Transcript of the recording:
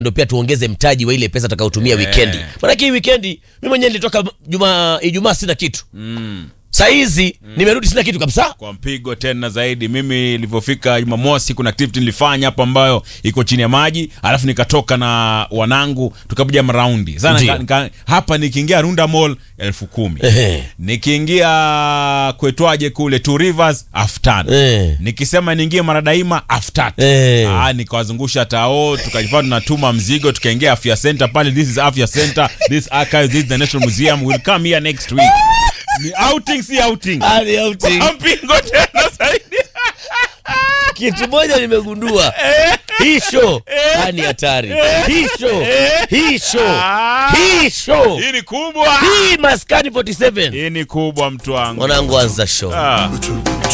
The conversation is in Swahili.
ndo pia tuongeze mtaji wa ile pesa tutakayotumia Eh. wikendi manake hii wikendi mi mwenyewe nilitoka juma ijumaa sina kitu saa hizi nimerudi sina kitu kabisa kwa mpigo tena zaidi mimi nilivyofika jumamosi kuna activity nilifanya hapo ambayo iko chini ya maji alafu nikatoka na wanangu tukapiga maraundi sana Ndio. nika, nika, hapa nikiingia runda mall elfu kumi Ehe. nikiingia kwetwaje kule two rivers elfu tano Eh. nikisema niingie maradaima elfu tatu Eh. Ah, nikawazungusha tao tukajifaa tunatuma mzigo tukaingia afya center pale this is afya center this archive this is the national museum will come here next week ni outing si outing Hali ya uti. mpingo tena zaidi kitu moja nimegundua hii show ah, ni hatari hii show hii show hii show hii ni kubwa hii maskani 47 hii ni kubwa mtu wangu mwanangu anza show ah.